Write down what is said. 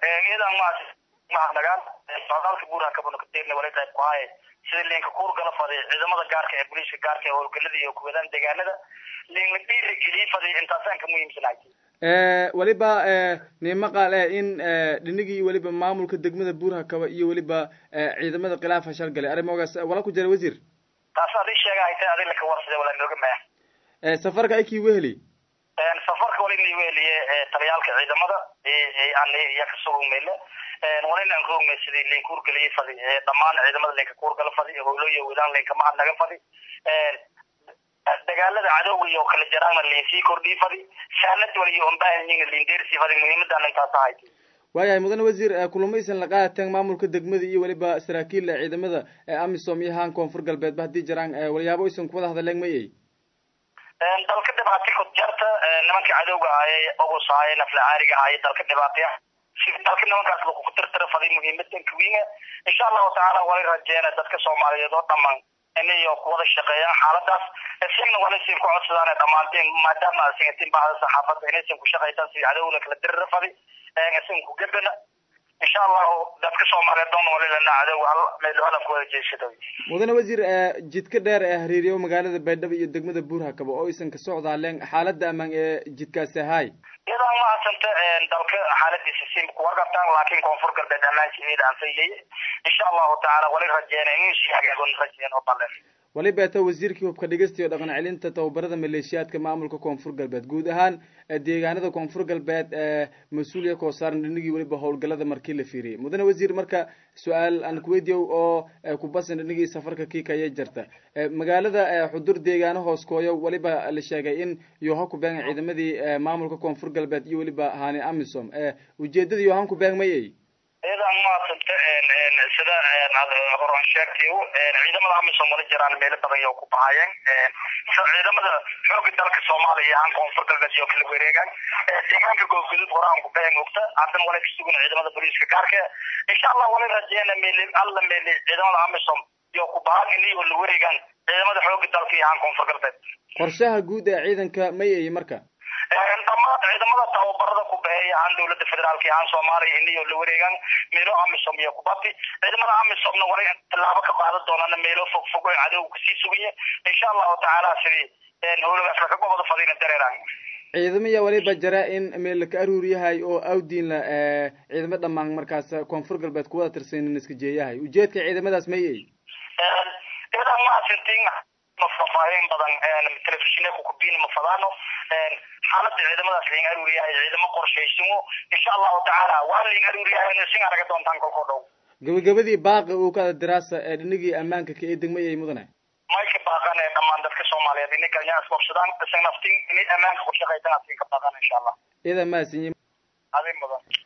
iyadan maas mahadnagaan socdaalka buuraha kabanokadeerna wali qayb ku haaye sida liinka kuurgala faday ciidamada gaarka ee booliiska gaarka ee howlgalada iyo kuwadaan deegaanada liinla dhiirigeliye faday intaasaan ka muhiimsanahay weliba nimaqaal eh in dhinigii weliba maamulka degmada buuraha kaba iyo weliba ciidamada khilaaf hashal galay arrimogaas wala ku jira wasiir taas adi sheegahayta adi laka warsade wala nooga maya safarka aikii weheli safarka walina weheliye taliyaalka ciidamada iya kasugmeyle walina aan roogmay sidii liin kuurgaliye fadi dhamaan ciidamada liinka kuurgala fadi howlooyo wadaan liinka mahad naga fadi dagaalada cadowga iyo kala jaraana liin sii kordhii fadi saanad waliyo ombaahanyiga liin deersii fadi muhiimadan intaas ahayd waayahay mudane wasiir kulamaysan la qaadateen maamulka degmada iyo weliba saraakiil ciidamada amisom iyo haan koonfur galbeedba haddii jiraan walyaabo aysan kuwada hadleen mayay dalka dhibaatay kodjarta nimanka cadowga ahaye ogos ahaye nafla caariga ahaye dalka dhibaataya dalka nimankaas lagu tirtira faday muhiimadan kawiinga insha allahu tacaala wali rajeena dadka soomaaliyeed oo dhamaan inayo kuwada shaqeeyaan xaaladaas isagna wala sin ku codsadaan dhamaanteen maadaama singatiin bahda saxaafadda inaysan ku shaqaytaan sidii cadowna kala dirira fadi isan ku gebana insha allahu dadka soomaaliyeed doon walilana cadowga hal meel hala kuwada jeesada mudane wasiir jidka dheer ee hariiriyo magaalada baydhabo iyo degmada buurhakaba oo aysan ka socdaaleen xaalada ammaan ee jidkaasi ahaay iyadoo mahadsanta dalka xaaladiisa si kuwargabtaan laakiin koonfur galbeed ammaankeeda aan fayleye insha allahu tacaala wali rajeena inuu sii hagaagon rajeen oo baleen wali beeta wasiirkii hubka dhigista iyo dhaqan celinta tababarada maleeshiyaadka maamulka koonfur galbeed guud ahaan deegaanada koonfur galbeed mas-uuliya koo saaran dhinigii weliba howlgalada markii la fiiriyay mudane wasiir marka su-aal aan kuweydiyow oo kubasan dhinigii safarka kii kaya jirta magaalada xudur deegaano hoos kooyo weliba la sheegay in yoha ku beegan ciidamadii maamulka koonfur galbeed iyo weliba hani amisom ujeedada yohan ku beeg mayay iyadan maasanta sida horan sheegtay ciidamada amisom wala jiraan meelo badan iyo ku bahayeen ciidamada xooga dalka soomaaliya iyo han koonfur galbeed iyo kala wareegaan deegaanka goobgudud horaan ku baheen ogta haddana wala kasugan ciidamada booliiska gaarka insha allah wala rajeena meeli alla meeli ciidamada amisom iyo ku bahan iniyo la wareegaan ciidamada xooga dalka iyo han koonfur galbeed qorshaha guud ee ciidanka mayay marka dhammaan ciidamada tababarada ku baxeeya ahaan dawladda federaalka ahaan soomaaliya iniyo la wareegaan meelo amisom iyo kubati ciidamada amisomna wala tallaabo ka qaadan doonana meelo fog fog oo cadowga kasii sugaya insha allahu tacaala sidii howlagaas laka gobada fadina dareeraan ciidamaya waliba jira in meel laka aruur yahay oo awdiinla ciidamo dhamaan markaas koonfur galbeed kuwada tirsanin iska jeeyahay ujeedka ciidamadaas mayay iyadan maasintin ma faahfaahin badan telefishinka kukubin ma fadaano xaalada ciidamadaas liin aruuriyahay ciidamo qorshaysimo insha allahu tacaala waa liin aruuriyahay sin araga doontaan kolkoo dhow gabagabadii baaqi uu ka diraasa ee dhinigii ammaanka ka ee degmayay mudane may ka baaqan ee dhammaan dadka soomaaliyeed inay kalnya isqobsadaan isan naftin inay ammaanka ku shaqaysan asin ka baaqan insha allah iyada maasinyi adin mudan